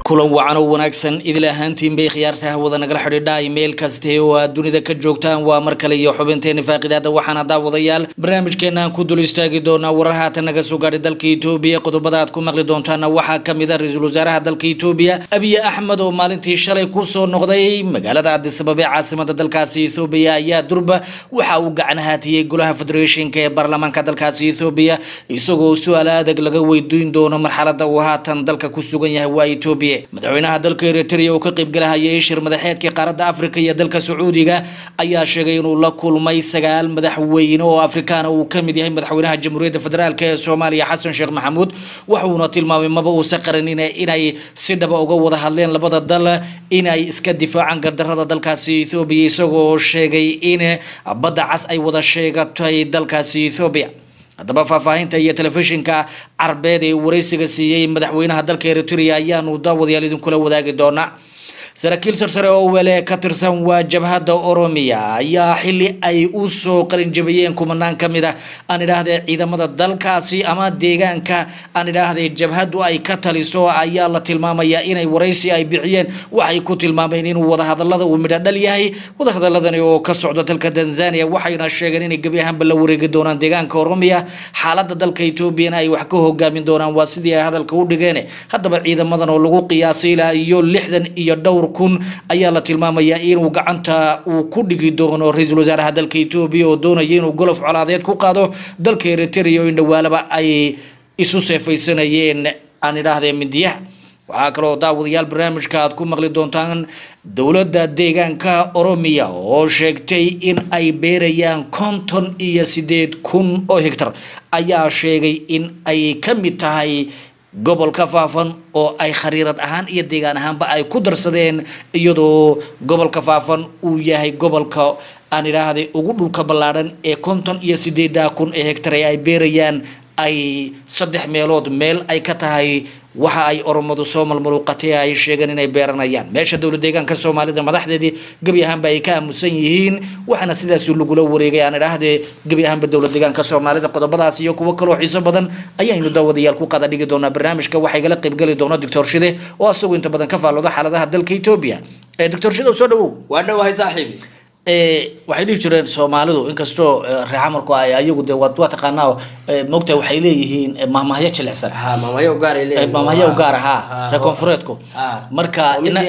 kulan wacan oo wanaagsan idil ahaantiin bay khiyaarta hawada nagala xidhiidha meel kaste oo aad dunida ka joogtaan waa mar kale iyo xubinteena faaqidaada waxaana daawadayaal barnaamijkeena aan ku dul istaagi doonaa warar haatan naga soo gaadhay dalka etoobiya qodobada aad ku maqli doontaana waxaa kamid a ra-iisul wasaaraha dalka etoobiya abiy axmed oo maalintii shalay kusoo noqday magaalada cadisabab ee caasimada dalkaasi ethoobiya ayaa durba waxa uu gacan haatiyey golaha federeeshinka ee baarlamaanka dalkaasi ethoobiya isagoo su-aal adag laga weydiin doono marxalada uu haatan dalka ku sugan yahay waa etoobiya madaxweynaha dalka eritrea oo ka qaybgalahayay shir madaxeedkii qaaradda afrika iyo dalka sacuudiga ayaa sheegay inuu la kulmay sagaal madaxweyne oo afrikaana uu kamid yahay madaxweynaha jamhuuriyadda federaalk ee soomaaliya xasan sheekh maxamuud waxuuna tilmaamay maba uusa qaranina inay si dhaba uga wada hadleen labada dal inay iska difaacaan gardarada dalkaasi ethoobiya isagoo sheegay in badda cas ay wada sheegatay dalkaasi ethoobiya haddaba faahfaahinta iyo telefishinka carbeed ee wareysiga siiyey madaxweynaha dalka eritrea ayaanu daawadayaal idinkula wadaagi doonaa saraakiil sarsare oo wele ka tirsan waa jabhadda oromiya ayaa xili ay u soo qarinjabiyeen kumanaan ka mid ah aan idhaahde ciidamada dalkaasi ama deegaanka aan idhaahde jabhaddu ay ka taliso ayaa la tilmaamayaa inay waraysi ay bixiyeen waxay ku tilmaameen inuu wadahadalada uu midho dhal yahay wadahadaladani oo ka socda dalka tanzania waxayna sheegeen inay gebi ahaanba la wareegi doonaan deegaanka oromiya xaalada dalka etoobiyana ay wax ka hogaamin doonaan waa sidii ay hadalka u dhigeen haddaba ciidamadan oo lagu qiyaasay ilaa iyo lixdan iyo dhowr kun ayaa la tilmaamayaa inuu gacanta uu ku dhigi doono ra-iisul wasaaraha dalka etoobiya oo doonaya inuu golof colaadeed ku qaado dalka eritrea oo indhawaalaba ay isu seefaysanayeen aan idhaahdee midiyaha waxaa kaloo daawadayaal barnaamijka aad ku maqli doontaan dowladda deegaanka oromiya oo sheegtay in ay beerayaan konton iyo sideed kun oo hegtar ayaa sheegay in ay ka mid tahay gobolka faafan oo ay khariirad ahaan iyo deegaan ahaanba ay ku darsadeen iyadoo gobolka faafan uu yahay gobolka aan idhaahday ugu dhulka ballaadhan ee konton iyo sideeda kun ee hegtar ee ay beerayaan ay saddex meelood meel ay ka tahay waxa ay oromadu soo malmaluuqatay ay sheegeen inay beeranayaan meesha dowlad deegaanka soomaalida madaxdeedii gebi ahaanba ay ka aamusan yihiin waxaana sidaas lagula wareegay aan idhaahdee gebi ahaanba dowlad deegaanka soomaalida qodobadaas iyo kuwo kaloo xiiso badan ayaynu daawadayaal ku qada dhigi doonaa barnaamijka waxay gala qaybgeli doona doctor shide oo asagoo inta badan ka faallooda xaaladaha dalka etoobiya doctor shide soo dhawow waa dhowahay saaxiibi waxay dhihi jireen soomaalidu inkastoo reexamarku ay ayagu de waa taqaanaa mogta waxay leeyihiin mahmahyo jilicsan maamahyo gaar mahmahyo gaar ahaa reer koonfureedku marka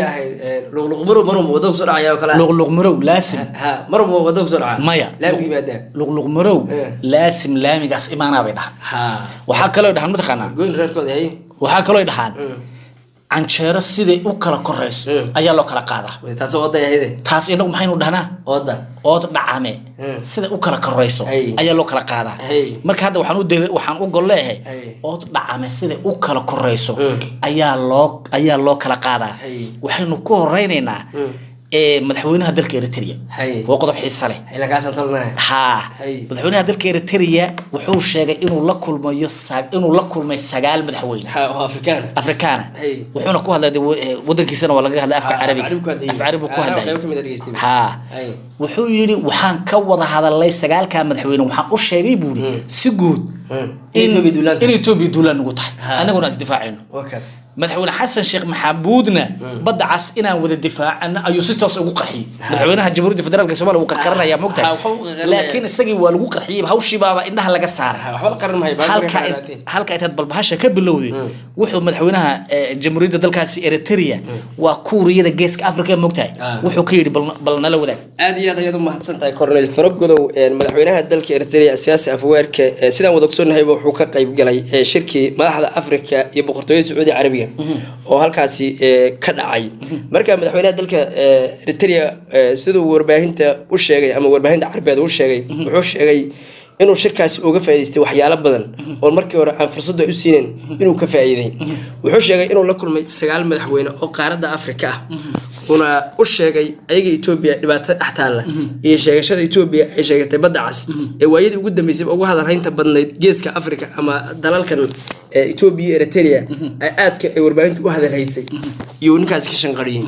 luqluqmarow marun wadada kusoo dhacaya oo kale luqluqmarow laasim marun wadada kusoo dhaca maya laamki yimaadaan luqluqmarow laasim laamigaas imaanaa bay dhahan waxaa kaloo dhahan mataqaanaa goyn reerkooda hay waxaa kaloo dhahaan canjeero siday u kala korayso ayaa loo kala qaadaa taas oday ahayde taas inagu maxaynu dhahnaa oda ood dhacame sida u kala korayso ayaa loo kala qaadaa marka hadda waxaan u waxaan u gol leeyahay ood dhacame sida u kala korayso ayaa loo ayaa loo kala qaadaa waxaynu ku horeynaynaa madaxweynaha dalka eritrea waa qodob xiisa leh ha madaxweynaha dalka eritrea wuxuu sheegay inuu la kulmayo inuu la kulmay sagaal madaxweyne afrikaana wuxuuna ku hadlay wadankiisana waa laga hadlay afka carabiga af carabi ku hadlay ha wuxuu yidhi waxaan ka wada hadalay sagaalkaa madaxweyne waxaan u sheegay buu yidhi si guud in etoobiya duulaan nagu tahay anaguna isdifaacayno madaxweyne xasan sheekh maxamuudna badda cas inaan wada difaacana ayuu si toos ugu qarxiyey madaxweynaha jamhuuriyadda federaalk somalia wuu qarqaranaya mogtahay laakiin isagii waa lagu qarxiyey hawshiibaaba indhaha laga saaray halka intaad balbahasha ka bilowday wuxuu madaxweynaha jamhuuriyadda dalkaasi eritrea waa kuuriyada geeska africa mogtahay wuxuu ka yidhi bal nala wadaag aad iyo aad ayaad u mahadsan tahay cornel farogodow madaxweynaha dalka eritrea siyaasi afweerka sidaan wada ogsoonnahayba wuxuu ka qayb galay shirkii madaxda africa iyo boqortooyada sacuudi carabiga oo halkaasi ka dhacay marka madaxweynaha dalka eritrea siduu warbaahinta u sheegay ama warbaahinta carbeed u sheegay wuxuu sheegay inuu shirkaasi uga faa'iidaystay waxyaalo badan oo markii hore aan fursadu ay u siineen inuu ka faa'iiday wuxuu sheegay inuu la kulmay sagaal madaxweyne oo qaaradda afrika ah una u sheegay ayaga etoobiya dhibaatada dhex taalla iyo sheegashada etoobiya ay sheegatay badda cas ee waayadii ugu dambeysay ugu hadalhaynta badnayd geeska afrika ama dalalkan etoobiya eritrea ay aadka ay warbaahinta u hadalhaysay iyo ninkaasi ka shanqariyey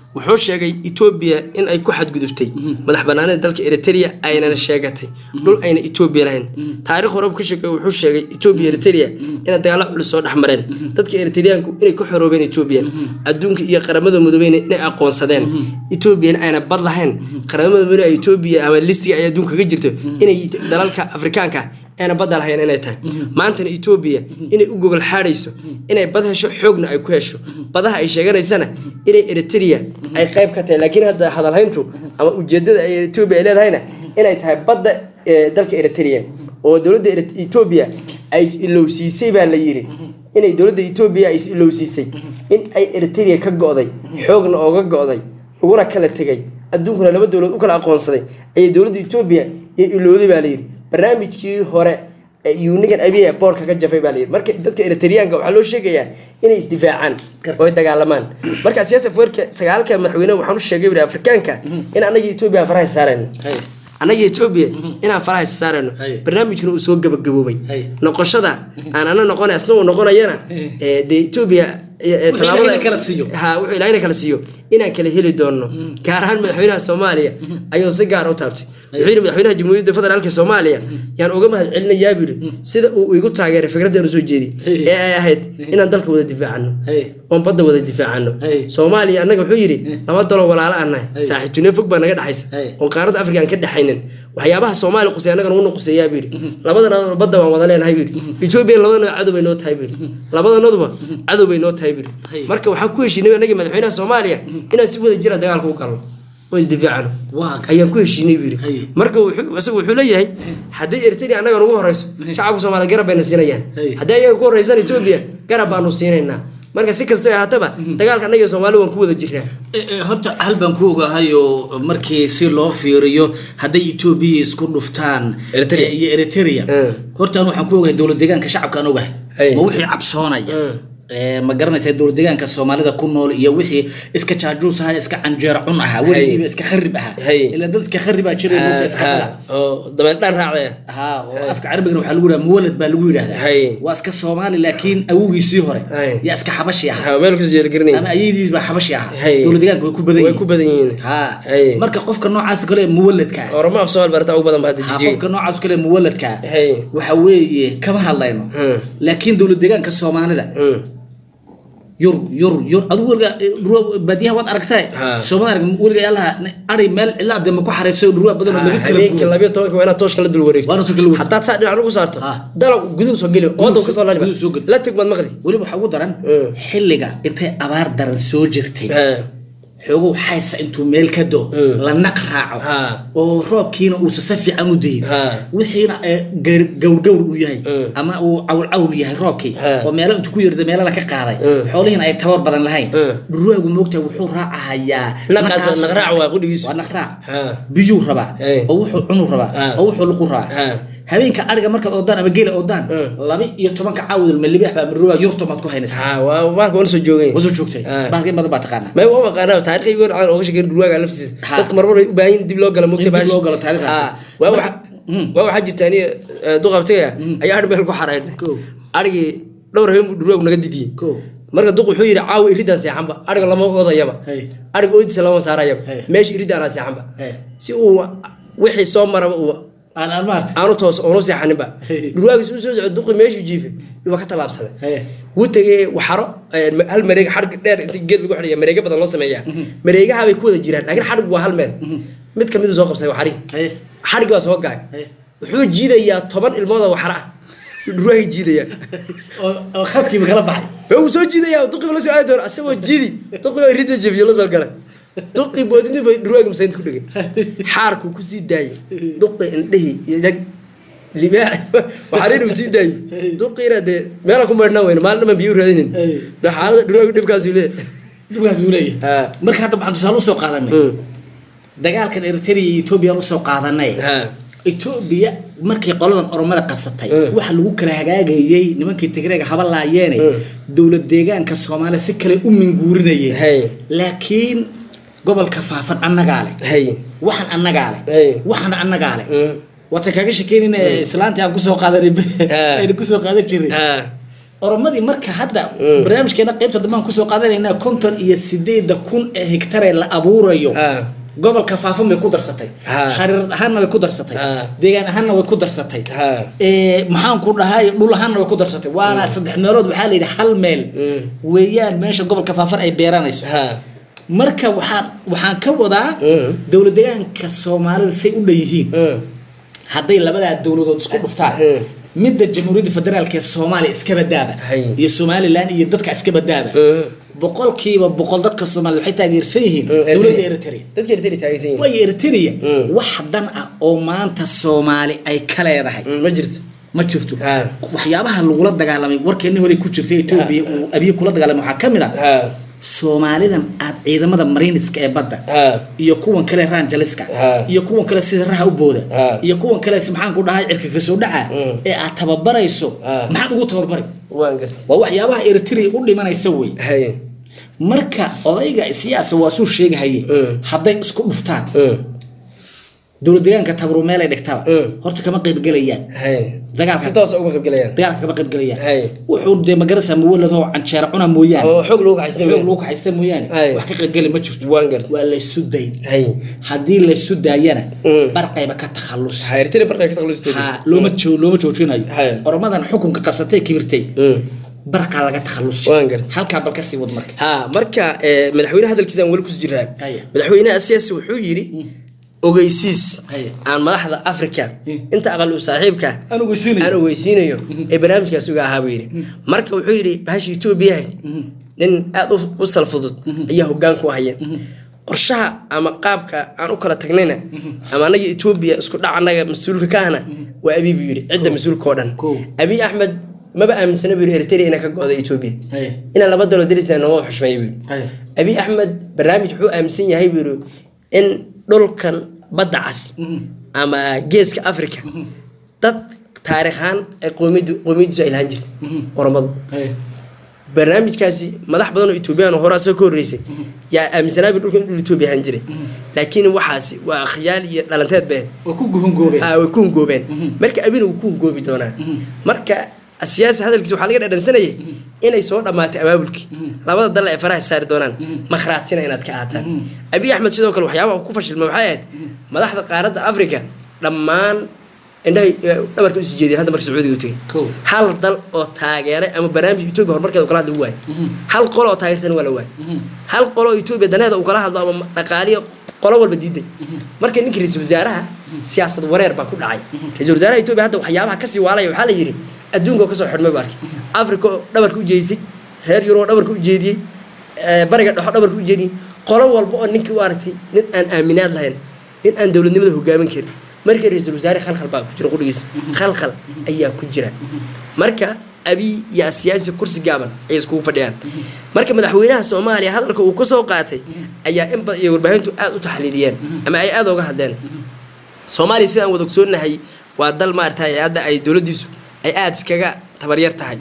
wuxuu sheegay etoobiya in ay ku xadgudubtay madax banaanida dalka eritrea aynana sheegatay dhul ayna etoobiya lahayn taarikh horeba ka sheegay wuxuu sheegay etoobiya eritrea inay dagaalo culus soo dhex mareen dadka eritreanku inay ku xoroobeen etoobiya adduunka iyo qaramada midoobeyna inay aqoonsadeen etoobiyana ayna bad lahayn qaramada midoobe ee etoobiya ama listiga ay adduunka ka jirto inay dalalka afrikaanka ayna badda lahayn inay tahay maantana etoobiya inay u gogol xaadhayso inay bad hesho xoogna ay ku hesho badaha ay sheeganaysana inay eritrea ay qayb ka tahay laakiin hadda hadalhayntu ama ujeedada ay etoobiya ay leedahayna inay tahay badda ee dalka eritrea oo dowladda Erit- etoobiya ay is ilowsiisay baa la yidhi inay dowladda etoobiya ay is ilowsiisay in ay eritrea ka go'day xoogna ooga go'day uguna kala tegay adduunkuna laba dowlad u kala aqoonsaday ayay dowladda etoobiya iyo ilowday baa layidhi barnaamijkii hore ee iyuu ninkan abiya boorka ka jafay baa layidhi marka dadka eritreanka waxaa loo sheegayaa inay isdifaacaan oo ay dagaalamaan marka siyaasa weerka sagaalka madaxweyne waxaan u sheegay buri afrikaanka in annaga etoobiya faraha saarayno Hay. annaga etoobiya inaan faraha saarayno Hay. barnaamijkuna uu soo gabagaboobay Hay. noqoshada aan ana noqonay asna uu noqonayana ee, dee etoobiya ee, ee, Wuxuu tallaabada- Ilaahayna kala siiyo. ha wuxuu ilaahayna kala siiyo inaan kala heli doono gaar ahaan madaxweynaha soomaaliya ayuu si gaar u taabtay wuxuu yidhi madaxweynaha jamhuuriyadda federaalka soomaaliya yaan uga mahad celinayaa buu yidhi sida uu igu taageeray fikradda soo jeediyey ee ay ahayd inaan dalka wada difaacano Hey. oon badda wada difaacano Hey. soomaaliya annaga wuxuu yidhi laba dalo walaalo aan nahay saaxiibtinimo fog baa naga dhexaysa Hey. oon qaaradda afrika aan ka dhexaynin waxyaabaha soomaaliya qusay annaga nagu nuquseeyaa buu yidhi labadana badda waan wada leenahay buu yidhi etoobiya labadana cadow bay noo tahay buu yidhi labadanaduba cadow bay noo tahay buu Hey. yidhi marka waxaan ku heshiinay annaga madaxweynaha soomaaliya inaan si wada jira dagaalka u galno oo isdifaacano Waa ka- ayaan ku heshiinay buu Hey. yidhi marka wuxuu- isagu wuxuu leeyahay haddii eritrea annaga nugu horeyso shacabka soomaaliya garab bayna siinayaan Hey. haddii ayaga ku horeysaan etoobiya garab baanu siinaynaa marka si kasta ahaataba dagaalka annaga iyo soomaaliya waan ku wada jirnaa Eh, eh, horta hal baan ku ogahay oo markii si loo fiiriyo hadday etoobiya isku dhuftaan Eritrea. eh, iyo eritrea Mm. horta an waxaan ku ogahay dowlad deegaanka shacabka aan ogahay Hey. ma wixii cabsoonaya Mm. Eh, ma garanaysa dowlad deegaanka soomaalida ku nool iyo wixii iska jaajuus ahaa iska canjeero cun ahaa weligiiba iska kharib ahaa Hey. ilaa dad iska kharibaa jiray dhulka iska Ha, dhala ha, oo dabeeldhaan raacdaya haa oo afka carabigana waxaa lagu yidhaha muwalad baa lagu yidhahdaa Hey. waa iska soomaali laakiin awowgiisii hore Hey. yaa iska xabashi ahaa Ha, meel kasoo jeelgarinay ama ayadiis baa xabashi ahaa Hey. dowlad deegaanka way ku badan way ku badan yihiin ha Hey. marka qofka noocaas kale ee muwaladka ah oroma af soomaal barata ugu badan ba hadda ha, jijiyey qofka noocaas kale ee muwaladka ah Hey. waxa weeye kama hadlayno Hmm. laakiin dowlad deegaanka soomaalida Mm. yur yur yur adigu weliga ruwa baadiyaha waad aragtay Ha. sooma arag weliga yaalaha ari meel cidla adema ku xareyso ruwa badan oo laga kala habeenkii guuro labayo tobanka waa inaad tooshka la dul wareegto Waa inaad tooshka la wareegto. haddaad saa dhinac ugu saarto Ha. dalab guduhu soo geli wadda kasoo laliba guduhu soo geli. la teg baad maqli weliba waxaa ugu daran Hmm. xilliga intay abaar daran soo jirtay Ha. xoogow xaysa intuu meel ka do Mm. la naq raaco Ha. oo roobkiina uusa si fiican u dayin Ha. wixiina ee gawr- gawrgawr uu yahay Mm. ama uu cawlcawl yahay roobkii Ha. oo meelo intuu ku yarda meelo la ka qaaday Mm. xoolihiina ay tabar badan lahayn Mm. dhurwaagu moogtahay wuxuu raacahayaa Naqaas- naqaas- naqraac waa qudhigiisu. waa naqraac Ha. biyuu rabaa Hey. oo wuxuu cunu rabaa Ha. oo wuxuu luqu rabaa Ha. habeenka ariga markaad oodaan ama geela oodaan Mm. laba iyo tobanka caawdal malibaax baa marruwaa yurtumaad ku haynaysaa ha waa maalka wana soo joogay wasoo joogtay Ha. baalka in badan baa taqaanaa may waa maqaanaa taariikhi goor aan ooga sheekeyn dhurwaaga laftiisa Ha. dadka marmar ay u baahan yihiin dib loo gala mugta In dib loo galo taariikhdaasi. waa Marka- waxa Mm. waa waxaa jirta aniga duqabtaya ayaa adh meel ku xaraynay Kow. arigii dhowr habeen buu dhurwaagu naga didiyey Kow. marka duq wuxuu yidhi caawa iridaan seexanba ariga lama oodayaba Hey. ariga oodiisa lama saarayaba Hey. meesha iridaanaa seexanba Hey. si uu wixii soo maraba uu aan aan maartay aanu toos oonu seexaninba Hey. dhurwaagiis uu soo socdo duqi meeshuu jiifay waa ka tallaabsaday Hey. wuu tegey waxaro eh, hal mareeg xadhig dheer inta geed lagu xidhaya mareega badan loo sameeyaa mareegaha bay ku wada jiraan laakiin xadhigu waa hal meel mid kamid soo qabsaday waxari Hey. xadhigi baa soo gaay Hey. wuxuu jiidayaa toban ilmood oo waxaro ah dhurwaagi jiidaya oo oo khadkiiba kala baxay wuu soo jiidayaa duqiba la soo aadi doona asagoo jiidi duqi oo ridda jabiyo la soo galay duqi boodintu bay dhurwaagi masaynta ku dhigay xaarkuu ku sii daayay duqi indhihii iyo jag libaax waxariin uu sii daayay duqiina dee meelaan ku maydhnaa weyne maalin dhaman biyo u raadinin Hey. dee xaalada dhurwaagi dhibkaasuu leeyahay dhibkaas uu leeyahay Ha. marka hadda waxaan tusaale usoo qaadanay Mm. dagaalkan eritrea iyo etoobiya aan usoo qaadanay Ha. etoobiya markii qoladan oromada qabsatay Mm. waxa lagu kala hagaagayey nimankii tigreega haba laayeene Mm. dowlad deegaanka soomaaliya si kale u minguurinayeen Hey. laakiin gobolka faafan annagaa leh Hey. waxan annagaa leh Hey. waxan annagaa leh Mm. waata kaaga shekeynayna islaantii aan kusoo qaadanay Ah. aynu kusoo qaadan jiray Ha. oromadii marka hadda barnaamijkeena qaybta dambaan kusoo qaadanaynaa konton iyo sideeda kun ee hektare la abuurayo Ah. gobolka faafan bay ku darsatay Ha. khariirad ahaanna way ku darsatay Ha. deegaan ahaanna way ku darsatay Ha. Ee, maxaan ku dhahay dhul ahaanna way ku darsatay waana saddex meelood waxaa la yidhi hal meel weeyaan meesha gobolka faafan ay beeranayso ha marka waxaan waxaan ka wadaa Mm. dowlad deegaanka soomaalida say u dhanyihiin Mm. hadday labadaa dowladood isku dhuftaan Mm. midda jamhuuriyadda federaalk ee soomaaliya iska badaaba Hay. iyo somalilan iyo dadka iska badaaba Mm. boqolkiiba boqol dadka soomaalida waxay taageersan yihiin dowladda eritrea dadka eritrea taageersan yihiin waayo eritrea Mm. wax dan ah oo maanta soomaali ay ka leedahay Mm, ma jirto ma jirto Ha. waxyaabaha lagula dagaalamay warkeeni hore ku jirtay etoobiya uu abiye kula dagaalamay waxaa ka mid ah ha soomaalidan aad ciidamada mariniska ee badda ha iyo kuwan kale ranjaliska Ha. iyo kuwan kale sida raha u booda Ha. iyo kuwan kale si maxaan ku dhahay cirka kasoo dhaca Mm. ee aad tababarayso Ha. maxaad ugu tababari waan gartay waa waxyaabaha eritrea u dhimanaysa wey hay marka odayga siyaasa waa suu sheegahaye Mm. hadday isku dhuftaan Mm. dowlad deegaanka tabru meel ay dhigtaba Mm. horta kama qaybgelayaan hay Dagaalka. si toos uga qaybgalayaan dagaalka kama qaybgelayaan Hay. wuxuu dee magarasa muwaladoo canjeera cuna mooyaane oo xoog lagu kaxaystay xoog lagu kaxaysta mooyaane Hay. wax ka qaybgeli ma jirto waan gartay waa laysu dayn hay haddii laysu daayana Mm. barqayba ka takhallus ha eritrea barqa ka taqlustoodi ha looma joo- looma joojinayo Hay. oromadan xukunka qabsatay kibirtay Mm. barqaa laga takhallusi Waan gartay. halkaa bal kasii wad marka ha marka eh, madaxweyne hadalkiisa aan weli kusi jiraan Haya. madaxweynaha siyaasi wuxuu yidhi ogeysiis Haya. aan madaxda africa Mm. inta aqal u saaxiibka Aan ogeysiinayo. aan ogeysiinayo ee barnaamijkaas uga ahaa buu yidhi marka wuxuu yidhi bahasha etoobiya nin aada u- u salfudud ayaa hoggaan ku haya qorshaha ama qaabka aan u kala tagnayna ama anaga etoobiya isku dhac anaga mas-uulka ka ahna waa abiy buu yidhi cidda mas-uulka oo dhan Kow. abiy axmed maba aaminsana buu yidhi eritrea inay ka go-da etoobiya Haya. inaan laba dalo darisna nooma xushmeeyo buu yidhi Haya. abiy axmed barnaamij wuxuu aaminsan yahay buu yidhi in dhulkan badda cas ama geeska africa dad taariikhaan ay qoomiyadu qoomiyadiisu ay lahaan jirtay oromadu barnaamijkaasi madax badan oo etoobiyaan oo hore asagoo ka horreysay yaa aaminsanaa bi dhulka in dhul etoobiya ahaan jiray laakiin waxaasi waa khiyaal iyo dhalanteed bay ahayd. waa ku guhungoobeen Ah, way ku hungoobeen marka abina wuu ku hungoobi doonaa marka siyaasi hadalkiisa waxaa laga dhadhansanayay inay soo dhammaatay abaabulkii labada dal ay faraha saari doonaan makhraatina inaad ka aataan abiy axmed sidoo kale waxyaabaha uu ku fashilmay waxay ahayd madaxda qaaradda africa dhammaan indhahay eh, dhabarka usii jeediyeen hadda marka sacuudiga u tegay Kow. hal dal oo taageeray ama barnaamij etoobiya horumarkeeda uu kala hadla u waayay hal qolo oo taageertana waa la waayay hal qolo oo etoobiya daneeda uu kala hadlo ama dhaqaaliyo qolo walba diiday marka ninka ra-iisul wasaaraha siyaasad wareer baa ku dhacay ra-iisul wasaaraha etoobiya hadda waxyaabaha kasii waalaya waxaa la yidhi adduunka oo kasoo xidhmay buu arkay africa oo dhabarka u jeedisay reer yurub oo dhabarka u jeediyey eh, bariga dhexo dhabarka u jeediyey qolo walba oo ninkii u aragtay nin aan aaminaad lahayn nin aan dowladnimada hogaamin karin marka ra-iisul wasaare khalkhal baa ku jira qudhigiisa khalkhal ayaa ku jira marka abiy iyo siyaasi kursi gaaban ay iskugu fadhiyaan marka madaxweynaha soomaaliya hadalka uu kasoo qaatay ayaa in badan iyo warbaahintu aada u taxliiliyeen ama ay aada uga hadleen soomaaliya sidaan wada ogsoonahay waa dal maaragtay hadda ay dowladdiisu ay aada iskaga tabaryar tahay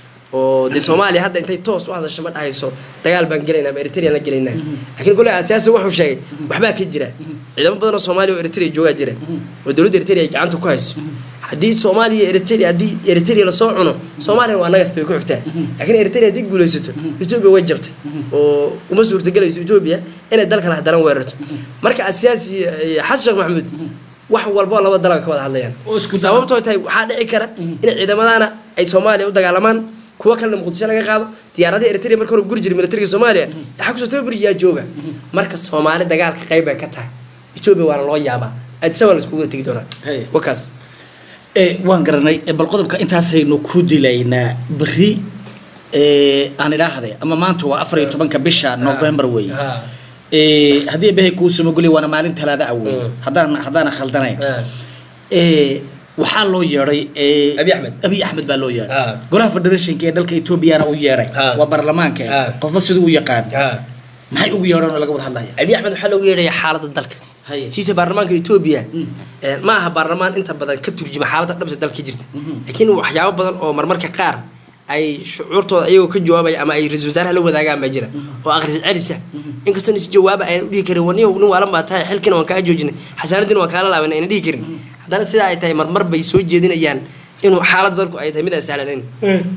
oo dee soomaaliya hadda intay toos u hadasho ma dhahayso dagaal baan gelaynaa ama eritrean la gelaynaa laakiin kole asiyaasi wuxuu sheegay waxbaa ka jira ciidamo badan oo soomaaliya oo eritrea joogaa jira oo dowladda eritrea ay gacanta ku hayso haddii soomaaliya iyo eritrea haddii eritrea lasoo cuno soomaaliya waa nagasta way ku xigtaa laakiin eritrea haddii guulaysato etoobiya way jabtay oo uma suurtagelayso etoobiya inay dal kale hadaran weerarto marka asiyaasi eh, xasan sheekh maxamuud wax walba oo laba dalan ka wada hadlayaan Oo isku daba. sababtoo tahay waxaa dhici kara in ciidamadaana ay soomaaliya u dagaalamaan kuwa kalena muqdisho laga qaado diyaaradaha eritrea marka hore guri jiray militariga soomaaliya waxaa kusoo tababari yaa jooga marka soomaali dagaalka qayb bay ka tahay etoobiya waana loo yaabaa adisa waa la iskugu tegi doonaa Hey. wakaas Eh, waan garanay Eh, bal qodobka intaasaynu ku dilaynaa beri eh, aan idhaahday ama maanta waa afar iyo tobanka bisha november weeye Ha. Eh, haddii behay kuu samogolay waana maalin talaada ah weeye Mm. haddaan haddaana khaldanayn Ha. Eh, waxaa loo yeedhay eh, Abiy Ahmed. abiy axmed baa loo yeedhay Ah. golaha federationka ee dalka etoobiyana u yeedhay Ah. waa baarlamaanka Ah. qofba siduu u yaqaan Ha. maxay ugu yeedhaan oo laga wada hadlaya abiy axmed waxaa loogu yeedhayaa xaaladda dalka Haye. siisa baarlamaanka etoobiya eh, ma aha baarlamaan inta badan ka turjuma xaaladda dhabta dalka ka jirta laakiin waxyaabo badan oo marmarka qaar ay shucuurtooda ayagoo ka jawaabaya ama ay ra-isul wasaaraha la wadaagaan baa jira oo akhris celisa inkastoo is jawaaba ayna dhihi karin waniyo nin waalan baa tahay xilkina waan kaa joojinay xasaanadiina waan kaala laaban ayna dhihi karin haddana sidaa ay tahay marmar bay soo jeedinayaan inuu xaaladda dalku ay tahay mid aan sahlanayn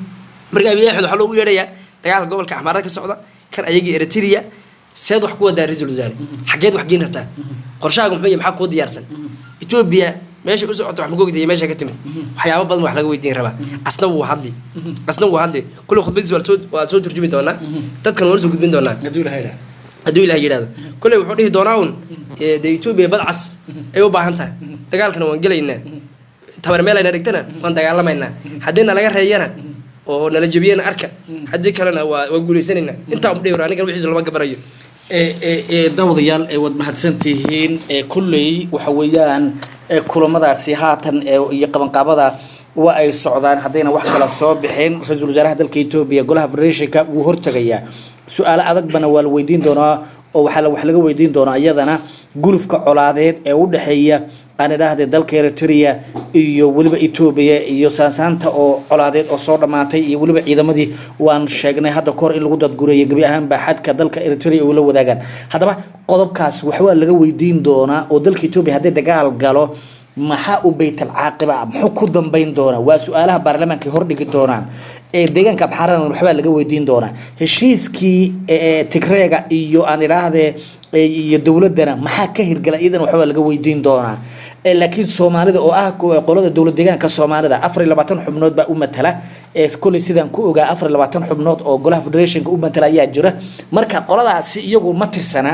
marka abiy axmed waxaa loogu yeedhayaa dagaalka gobolka axmaarada ka socda kan ayagii eritrea seed wax ku wadaa ra-iisul wasaare xageed wax geen rabtaa qorshahaaga muxuu yahay maxaa kuu diyaarsan etoobiya meesha u socoto wax magogta iyo meesha ka timid waxyaabo badan wax laga weydiin rabaa asna wuu hadli asna wuu hadli kulle khudbadiis waa soo waa soo turjumi doonaa dadkan waa soo gudbin doonaa hadduu ilaha idhaha hadduu ilaah yidhahdo kolley wuxuu dhihi doonaa un eh, dee etoobiya badcas ay u baahan tahay dagaalkana waan gelaynaa tabar meel ayna dhigtana waan dagaalamaynaa haddii nalaga reeyana oo nala jebiyana arka haddii kalena waa waan guulaysanaynaa intaa um dhihi anigan wixiisa lama gabarayo ee ee ee daawadayaal ee waad mahadsantihiin ee kulley waxa weeyaan ee kulamadaasi haatan ee iyo qabanqaabada waa ay socdaan haddayna wax kala soo bixin ra-iisul wasaaraha dalka etoobiya golaha federeeshinka wuu hortegayaa su-aalo adagbana waa la weydiin doonaa oo waxaa la- wax laga weydiin doonaa iyadana gulufka colaadeed ee u dhexeeya aan idhaahde dalka eritrea iyo weliba etoobiya iyo saansaanta oo colaadeed oo soo dhammaatay iyo weliba ciidamadii waan sheegnay hadda kahor in lagu dadgureeyo gebi ahaanba xadka dalka eritrea uu la wadaagaan haddaba qodobkaas waxbaa laga weydiin doonaa oo dalka etoobiya haddii dagaal galo maxaa u baytal caaqiba ah muxuu ku dambeyn doonaa waa su-aalaha baarlamaanka ay hordhigi doonaan ee deegaanka abxaaradan waxbaa laga weydiin doonaa heshiiskii ee tigreega iyo aan idhaahde ee, iyo dowladana maxaa ka hirgala iyadana waxbaa laga weydiin doonaa Ee, laakiin soomaalida oo ah ku- qolada dowlad deegaanka soomaalida afar iyo labaatan xubnood baa u matala ee kolley sidaan ku ogaa afar iyo labaatan xubnood oo golaha federationka u matala ayaa jira marka qoladaasi iyagu ma tirsana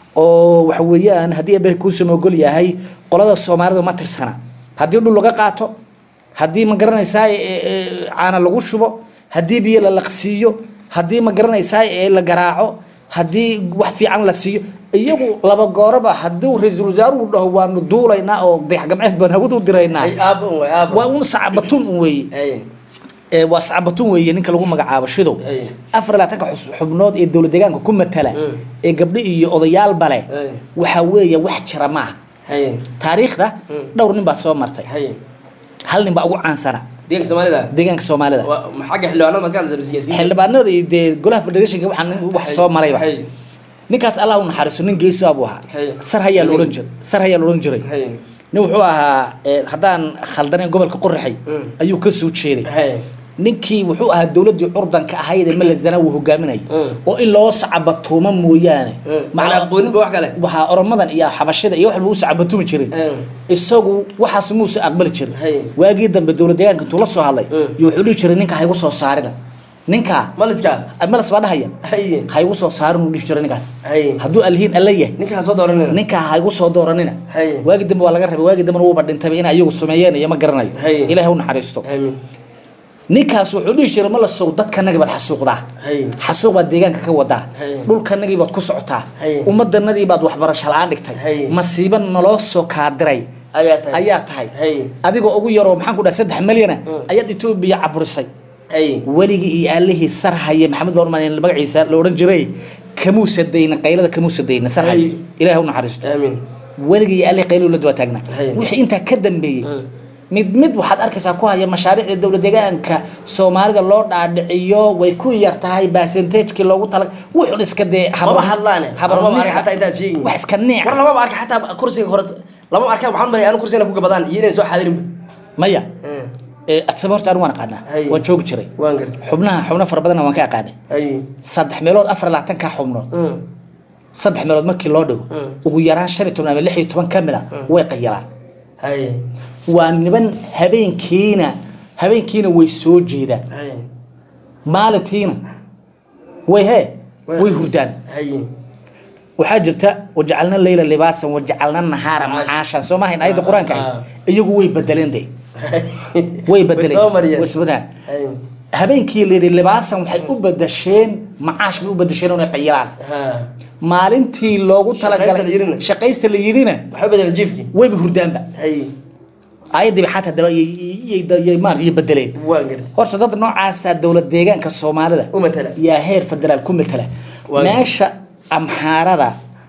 oo waxa weeyaan haddii abaha kuusama ogol yahay qolada soomaalida ma tirsana haddii dhul laga qaato haddii ma garanaysaa ee, ee, caana lagu shubo haddii biyo la laqsiiyo haddii ma garanaysaa ee la garaaco haddii wax fiican la siiyo iyagu laba gooraba hadduu ra-iisul wasaaruhu dhaho waanu duulaynaa oo dayaxgamceed baan hawada u diraynaa ay aabo un way aabo waa un sacbatun un weeye ay ee, waa sacbatun weeye ninka lagu magacaabo shidow Ay. afar iyo labaatanka xus- xubnood ee dowlad deegaanka ku matala Mm. ee gabdho iyo odayaalba leh Ay. waxaa weeye wax jira maaha hay taariikhda Mm. dhowr nin baa soo martay hay hal nin baa ugu caansana deeganka soomaalida deegaanka soomaalida waa xagga xildhibaanada maad ka hadlaysa siyaasiyiin xildhibaanada iyo dee golaha federationka waxaa nin wax soo marayba hay ninkaas allah u naxariiso nin geeso buu ahaa Hay. sar hayaa la odhan jiray sar hayaa la odhan jiray hay nin wuxuu ahaa ee, haddaan khaldanayn gobolka qoraxay Mm. ayuu ka soo jeeday hay ninkii wuxuu ahaa dowladii curdanka ahayd ee malazana uu hogaaminayay Mm. oo in loo sacabatuumo mooyaane macna aqooninba wax kale waxaa oromadan iyo xabashida iyo waxba u sacabatuumi jirin Mm. isagu waxaas muusa aqbali jirin Hay. waagii dambe dowlad deegaanka intuu la soo hadlay Mm. iyo wuxuu dhihi jiray ninka haygu soo saarina ninka maliska malas baa dhahaya hay haygu soo saarin uu dhihi jiray ninkaas Hay. hadduu alhiin alla yahay ninkaa soo dooranina ninka haygu soo dooranina Hay. waagi dambe waa laga rabay waagi dambena wuuba dhintayba in ayagu sameeyeen iyo ma garanayo Hay. ilaahay u naxariisto amiin ninkaas wuxuu dhihi jiray ma la sow dadkanagii baad xasuuqdaa hay xasuuq baad deegaanka ka wadaa Hay. dhulkanagii baad ku socotaa Hay. ummadanadii baad waxbarasho la-aan dhigtay Hay. masiiba naloo soo kaadiray ayaa tahay ayaa tahay hay adigoo ugu yaroo maxaan ku dhaha saddex milyana ayaad etoobiya caburisay hay weligii iyo aalihii sarhaye maxamed baan umaan magaciisa la odhan jiray kamuusa dayna qaylada kamuusa dayna sarhaye Hay. ilaahay u naxariisto amiin weligii iyo aalihii qaylo la daba taagnaa Hay. wixii intaa ka dambeeyey Mm. mid mid waxaad arkaysaa ku haya mashaariicda dowlad deegaanka soomaalida loo dhaadhiciyo way ku yar tahay percentagekii loogu tala wuxun iska dee maba hadlaane lamaba arka xataa intaad sheegin wax iska neec war lamaba arka xataa kursiga hore lama arka waxaan malay anu kursigana ku gabadaan iyo inay soo xaadirinba maya ee adsaba horta anu waan aqaanaa Hay. waan joogi jiray waan gartay xubnaha xubno fara badanna waan ka aqaanay hay saddex meelood afar iyo labaatanka xubnood Mm. saddex meelood markii loo dhigo Mm. ugu yaraan shan iyo toban ama lix iyo toban ka mid a way qayalaan hay waa niman habeenkiina habeenkiina way soo jeedaan hay maalintiina way hee way hurdaan hay waxaa jirta wajacalna leyla libaasan wajacalna nahaara Macaash. macaashan soo maahayn ayadda qur-aanka Ah. ah iyagu way bedeleen de way bedeleen soo mariyeen. way isbeddeleen. hay habeenkii la yidhi libaasan waxay u bedesheen macaash bay u bedesheen inay qayilaan ha maalintii loogu Shaqaysta la talagalay yidhina. shaqaysta la yidhina waxba bedela jiifkii wayba hurdaanba hay ayadiiba xataa daba yay maar iyo bedeleen waan gartay horta dad noocaasa dowlad deegaanka soomaalida u matala yaa heer federaal ku matala Waa- meesha amxaarada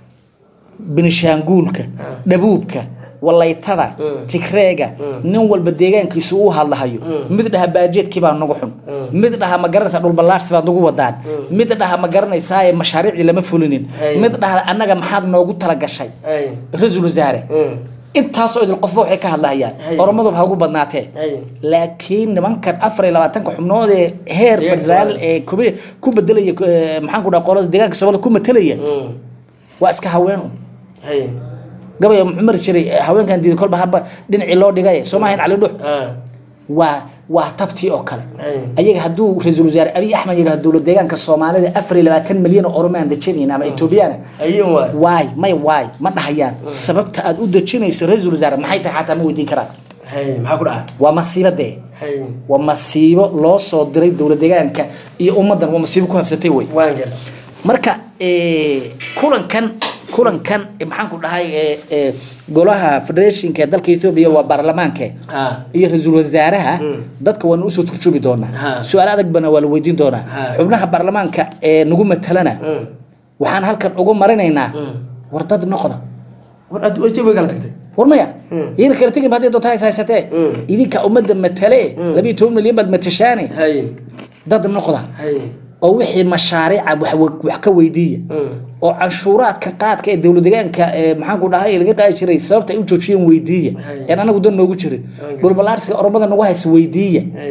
binishaanguulka dhabuubka walaytada Mm. tigreega nin walba deegaankiisu u hadlahayo mid dhaha baajeedkii baa nagu xun mid dhaha ma garanaysaa dhulballaarsi baad nagu wadaan mid dhaha ma garanaysaa mashaariicdii lama fulinin Hay. mid dhaha annaga maxaad noogu talagashay hay ra-iisul wasaare Mm. intaasoo idil qofba waxay ka hadlahayaan Hay. oromaduba ha ugu badnaatee Hay. laakiin nimankan afar iyo labaatanka xubnood ee heer Deegaanka federaal Soomaaliya. ee kubi- ku bedelaya eh, maxaan ku dhaha qolada deegaanka soomaalida ku matelaya Mm. waa iska haween un hay gabaya muxuu mari jiray eh, haweenkan diiday kolba haba dhinacii loo dhigay soo maahayn cali dhux ah waa waa tabtii oo kale Hay. ayaga hadduu ra-iisul wasaare abiy axmed yidhahdo dowlad deegaanka soomaalida afar iyo labaatan milyan oo oromaan dejinayn ama etoobiyaana ayun waay waay may waay ma dhahayaan sababta aad u dejinayso ra-iisul wasaare maxay tahay xataa ma weydiin karaan hay maxaa ku dhaca waa masiibo dee hay waa masiibo loo soo diray dowlad deegaanka iyo ummaddan waa masiibo ku habsatay wey waan garta marka eh, kulankan kulankan eh, maxaan ku dhahay eh, eh, golaha federationka ee dalka ethoobia waa baarlamaanke ah iyo ra-iisul wasaaraha dadka waana usoo turjubi doonaa Ha. su-aal adag bana waa la weydiin doonaa Ha. xubnaha baarlamaanka ee nagu matalana Mm. waxaan halkan ugu marinaynaa war dad noqda war aad way kala tagtay war maya iyana kala tegin ba hadday doonta hays haysatee idinka ummadda matale labiyo toban milyan baad matashaane hay dad noqda hay oo wixii mashaariica wax wax ka weydiiya oo canshuuraadka qaadka ee dowlad deegaanka ee maxaan ku dhahay laga qaadi jiray sababta ay u joojiyeen weydiiya Hay. een anagu dan noogu jirin dhulbalaarsiga oromada nagu haysa weydiiya hay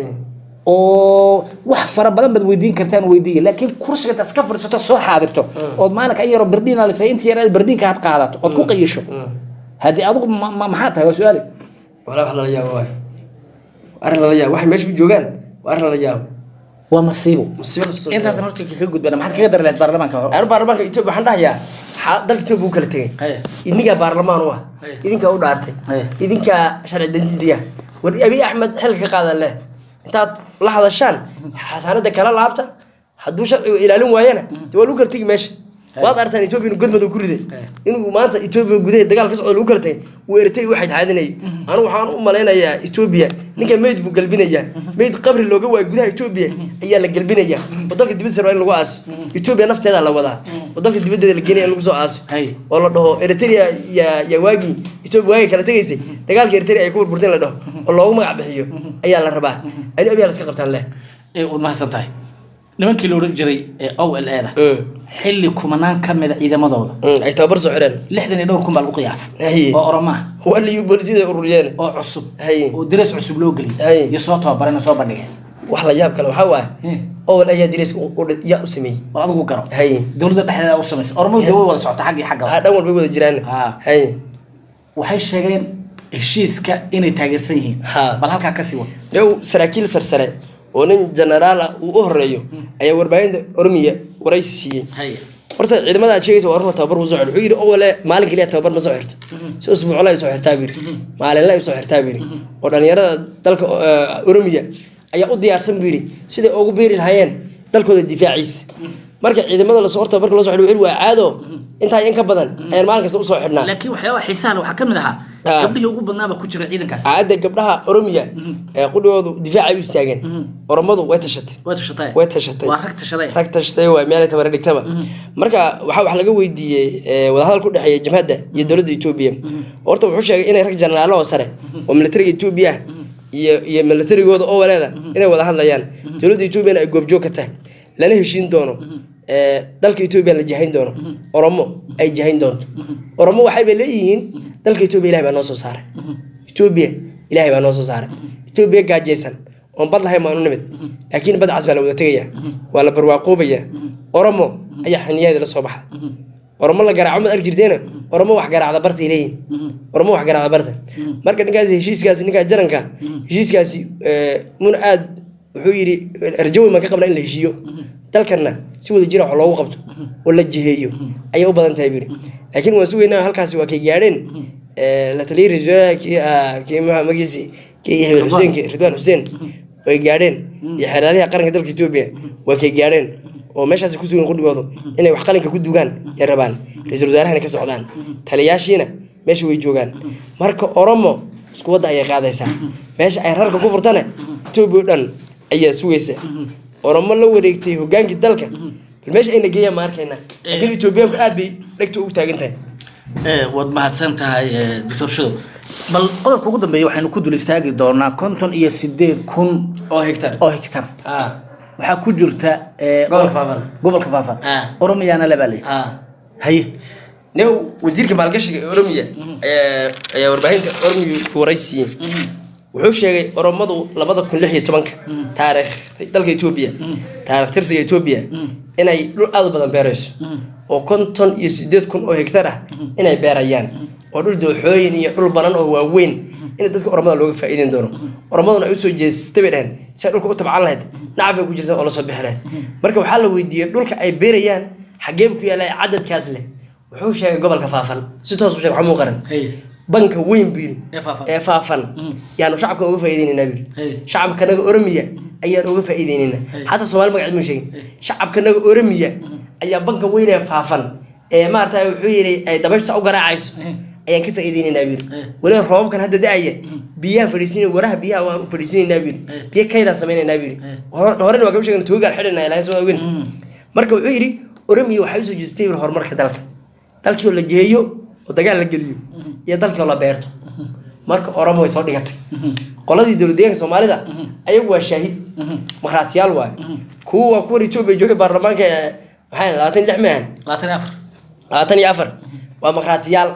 oo wax fara badan baad weydiin kartaan weydiiya laakiin kursiga intaad iska fadhiisato soo xaadirto ood maalinka in yaroo berdhiin alisay inta yar aad berdhiinka had qaadato ood ku qayisho haddii adigu ma- ma- maxaa tahay waa su-aale walaa wax lala yaabo waay arrin lala yaabo waxay meesha ku joogaan waa arrin lala yaabo waa masiibo musiibo lasoo intaas horta ka gudbana maxaad kaga dari lahayd baarlamaanka hore anu baarlamaanka etoobiya waxaan dhahayaa xaa- dalka etoobiya u kala tegay Haye. idinkaa baarlamaan u ah Haye. idinkaa u dhaartay Haye. idinkaa sharci danjidiya war abiy axmed xilka ka qaadan leh intaad la hadashaan xasaanada kala laabta hadduu sharcigu ilaalin waayana dee waa lagu kala tegi meesha waad artaan etoobiya inuu godmad ku riday inuu maanta etoobiya gudaheed dagaal ka socdo lagu kala tegay uu eritrea waxay taxaadinayay anu waxaan u malaynayaa etoobiya ninka meyd buu galbinayaa meyd qabri looga waayo gudaha etoobiya ayaa la galbinayaa oo dalka dibaddiisa rabaa in lagu aaso etoobiya nafteeda la wadaa oo dalka dibaddeeda la geenaya in lagu soo aaso Hay. oo la dhaho eritrea yaa yaa waagii etoobiya waagii kala tegaysay dagaalka eritrea ay ku burburteen la dhaho oo loogu magac bixiyo ayaa la rabaa anu abiyaa la iska qabtaan leh ee waad mahadsan tahay nimankii la odhan jiray ee o l e da xilli kumanaan ka mida ciidamadooda ay tababar soo xidheen lixdan iyo dhowr kun baa lagu qiyaas Haye. oo oromaa waa liyu boolisiyada ururiyeen oo cusub Haye. oo darees cusub loo Haye. geliyay iyo soo tababareen oo soo bandhigeen wax la yaab kale waxaa waaye Hmm. owel ayaa dilayska yaa u sameeyey war adigu garo Haye. dowladda dhexdeeda u samaysa oromadu dee way wada socota xag iyo aa xagga dhan walbay wada jiraan Ah. hay waxay sheegeen heshiiska inay taageersan yihiin Ha. bal halkaa kasii wad yow saraakiil sarsare oo nin genaraal ah uu u horeeyo ayaa warbaahinta oromiya waraysi siiyey Haye. horta ciidamada aad sheegaysa waa orma tababar buu soo xidhay wuxuu yidhi owale maalin keliya tababar ma soo xirto si usbuucla ay soo xirtaa biri maalinla ay soo xirtaa biri oo dhalinyarada dalka eh, oromiya ayaa u diyaarsan buu yidhi siday ugu biiri lahaayeen dalkooda difaaciisa marka ciidamada lasoo horta marka loo soo xidhay wuxuu yidhi waa caado intaa in ka badan ayaan maalin kasta usoo xidhnaa laakiin waxyaabaha xiisaha leh waxaa ka mid ahaa Ah. gabdhihii ugu badnaaba ku jira ciidankaas caadda gabdhaha oromiya ee qudhigoodu difaacay u istaageen oromadu way tashatay way tashatay way tashatay waa rag tashaday rag tashatay waa meelay tabara dhigtaba marka waxaa wax laga weydiiyey eh, wadahadal ku dhexeeya jamhadda iyo dowladda etoobiya horta wuxuu sheegay inay rag jenaraalo oo sare oo militariga etoobiya ah iyo iyo militarigooda oo waleeda inay wada hadlayaan dowladda etoobiyana ay goobjoog ka tahay lana heshiin doono eh, dalka etoobiya la jahayn doono oromo ay jahayn doonto oromo waxayba leeyihiin dalka etoobiya ilahay baa noo soo saaray etoobiya ilahay baa noo soo saaray etoobiya gaajaysan oon bad lahayn maanu nimid laakiin bad cas baa la wada tegayaa waa la barwaaqoobayaa oromo ayaa xiniyadeeda la soo baxa oromo la garaaco maad arki jirteena oromo wax garaacda bartay leeyihin oromo wax garaacda barta marka ninkaasi heshiiskaasi ninkaa jaranka heshiiskaasi eh, muna aad wuxuu yidhi rajo weyn baan ka qabnaa in la heshiiyo dalkana si wada jira wax loogu qabto oo la jiheeyo ayay u badan tahay buu yidhi laakiin waan sugaynaa halkaasi waa kay gaadheen eh, la taliyay ra-iisul wasaaraha kii ahaa kii maxaa magiisi kii hebel xuseen ridwaan xuseen way gaadheen iyo xeeraaliha qaranka dalka etoobiya waa kay gaadheen oo meeshaasi ku sugan qudhigoodu inay wax qalinka ku dugaan ay rabaan ra-iisul wasaarahana ka socdaan taliyaashiina meesha way joogaan marka oromo isku wadda ayay qaadaysaa meesha ay rarka ku furtana etoobiya oo dhan ayaa sugaysa oromo la wareegtay hogaankii dalka bal meesha ayna geeyaan ma arkayna laakiin etoobiyaanku aad bay dhegta ugu taagan tahay Eh, waad mahadsan tahay eh, doctor shadow bal qodobka ugu dambeeya waxaynu ku dul istaagi doonaa konton iyo sideed kun oo hegtar oo hektar ah waxaa ku jirta eh, Gobolka Faafan. gobolka faafan Ah. oromiyaana le baa layidhi ah haye new wasiirka maalgashiga ee oromiya ayaa ayaa warbaahinta oromiya waraysiiyey wuxuu sheegay oromadu labada kun lix iyo tobanka taariikh dalka etoobiya taarikh tirsiga etoobiya inay dhul aad u badan beerayso oo konton iyo sideed kun oo hektar ah inay beerayaan oo dhul dooxooyin iyo dhul banan oo waaweyn in dadka oromada looga faa'iideyn doono oromaduna ay usoo jeestay bay dhaheen si ay dhulka u tabcan lahayd nacaf ay ku jirta oo lasoo bixi lahayd marka waxaa la weydiiyey dhulka ay beerayaan xageeb ku yaala cadadkaas leh wuxuu sheegay gobolka faafan si toos u sheegay waxaa muu qaran Hey. banka weyn buu yidhi Ee faafan. ee faafan yaanu shacabka uga faa'iideynaynaa buu Hey. yidhi shacabkanaga oromiya ayaan uga faa'iideynaynaa xataa soomaali magaceed muu sheegin shacabkanaga oromiya ayaa banka weyn ee faafan ee maarata wuxuu yidhi ay dabaysha u garaacayso ayaan ka faa'iideynaynaa buu yidhi weliba roobabkan hadda da-aya biyaha fadhiisinay waraha biyaha waan fadhiisinaynaa buu yidhi biyo kaydaan samaynaynaa buu yidhi Hor- horena waa kama sheegna tuugaal xidhanaa ilaahay soo ogen marka wuxuu yidhi oromiya waxay usoo jeestay buu horumarka dalka dalkii oo la jeeyo oo dagaal la geliyo iyo dalkii oo la beerto marka oromo way soo dhigatay qoladii dowlad deegaanka soomaalida ayagu waa shaahid markhaatiyaal waaye kuwa waa kuwan etoobiya joogay baarlamaanka ee maxay labaatan iyo lix maahan labaatan iyo afar labaatan iyo afar waa markhaatiyaal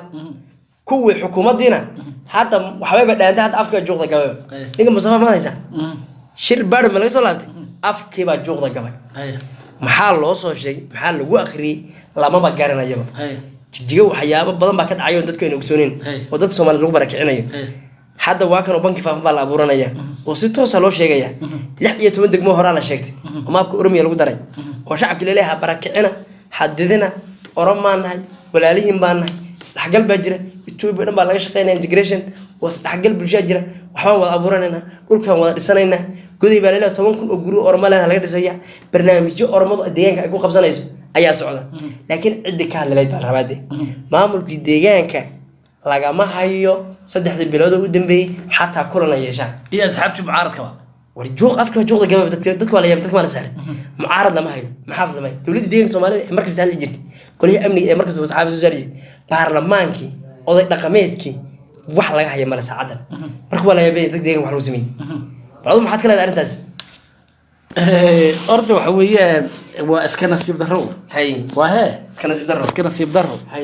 kuwii xukuumaddiina hadda waxbayba dhaantay hadda afkaa juuqda gabay Ay. ninka mustafa ma haysa shir baadhi ma laga soo laabtay afkiibaa juuqda gabay Hey. maxaa loo soo sheegay maxaa lagu akhriyey lamaba garanayaba Hey. jigjiga waxyaabo badan baa ka dhacay oo dadku ayna ogsooneyn Hey. oo dadka soomaaliyed lagu barakicinayo Hey. hadda waa kanoo banki faafan baa la abuuranaya oo si toosa loo sheegaya lix iyo toban degmo horaa la sheegtay oo maabka oromiya lagu daray oo shacabki laleeyaha barakicina xadidina orom baan nahay walaalihiin baan nahay isdhexgal baa jira etoobiya dhan baa laga shaqeynaya integration oo isdhexgal bulshaa jira waxbaan wada abuuranaynaa dhulkaan wada dhisanaynaa goday baa laleeyaha toban kun oo guri oromo leedaha laga dhisaya barnaamijyo oromadu deegaanka ay ku qabsanayso ayaa socda laakiin ciddi ka hadlaleyd baa rabaade maamulkii deegaanka lagama hayo saddexdii bilood oo u dambeeyey xataa kulan ay yeeshaan iyo asxaabtii mucaaradkaba war juuq afka juuqda gababa dadka dadka waa la yaab dadka waa la saaray mucaarad lama hayo maxaafid lama hayo dowladda deeganka soomaalida ee markasta hadli jirtay qolihii amniga ee markasta saxaafid soo saari jirtay baarlamaankii oday dhaqameedkii wax laga haya male saacadan marka waa la yaabay dad deegan wax lagu sameeyey bal adu maxaad ka leedahay arrintaas horta waxa weeyaan waa iska nasiib darro hay waa hee iska nasiib darro iska nasiib darro hay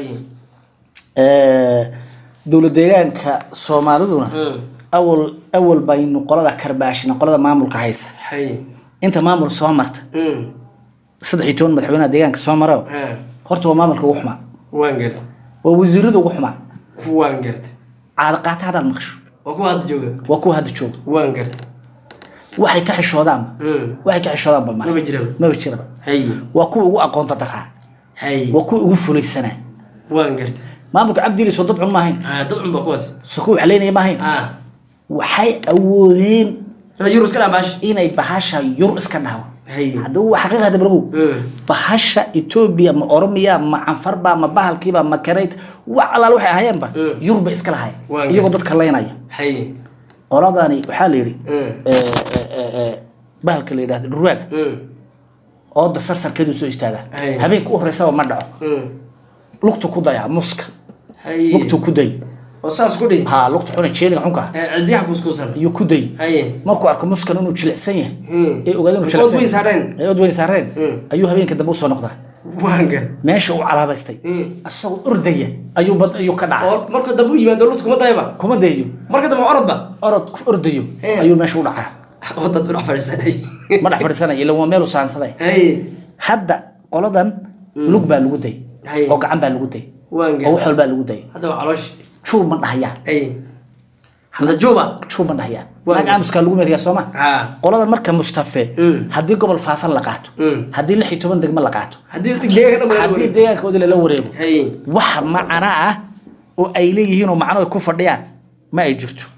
dowlad deegaanka soomaaliduna Mm. awal awal baynu qolada karbaashina qolada maamulka haysa hay inta maamul soo marta Mm. saddex iyo toban madaxweynaha deegaanka soo maro Ha. horta waa maamulka ugu xumaa waan garta waa wasiirada ugu xumaa waan garta caada qaata haddaad maqasho waa kuwa hadda jooga waa kuwa hadda jooga waan garta waxay ka xishoodaanba Mm. waxay ka xishoodaanba male maba jiraba maba jiraba hay waa kuwa ugu aqoonta daraa hay waa kuwa ugu fulaysanaa waan garta maamulka cabdili soo dad cun maahayn ha dad cunba kuwaas soo kuwa waxleynaya maahayn ha waxay awoodeen yurus ka dhamaash inay bahasha yur iska dhaawan hay haddaba waa xaqiiqa hadda bargow Mm. bahasha etoobiya ma oromiya ma canfarba ma bahalkiiba ma karayd wax allaal waxay ahayeenba Mm. yurba iska lahay Waa iyagoo dadka leynaya hay qoladani waxaa la yidhi Mm. eh, eh, eh, eh, bahalka la yidhahdo dhurwaaga Mm. ooda sarsarkeedu soo istaagaa Ay. habeenka u horeysaba ma dhaco Mm. lugtu ku dayaa muska hay lugtu ku day oo saas ku dhihi ha lugtu xuna jeeniga xunka cidiyaha kuskuusan ayuu ku day hay markuu arko muskan inuu jilicsan yahay Mm. ee ogaada inuu Ood jilicsan weyn saareen. ee ood weyn saareen Mm. ayuu habeenka dambe usoo noqdaa waan gar meesha uu calaabaystay Mm. asagoo ordaya ayuu bad ayuu ka dhacay oo marka dambe u yimaado lugta kuma dayaba kuma dayayo marka dambe orodba orod ku ordayo Eh. ayuu meesha u dhacaa oo dad dhex fadhiistanay ma dhex fadhiisanaya ila waa meel u saansaday hay hadda qoladan lug baa lagu dayay Hay. oo gacan baa lagu dayay waan oo gar wax walbaa lagu dayay hadda waa caloosh juu ma dhahayaan hay hadda juba juu ma dhahayaan Waa naag aamuskaa lagu meriyaa sooma ha qoladan marka mustafe Mm. haddii gobol faafan la qaato Mm. haddii lix iyo toban degmo la qaato haddii deegaanka dhan haddii wada deegaankoodi lala wareego hay wax macana ah oo ay leeyihiin oo macno ay ku fadhiyaan ma ay jirto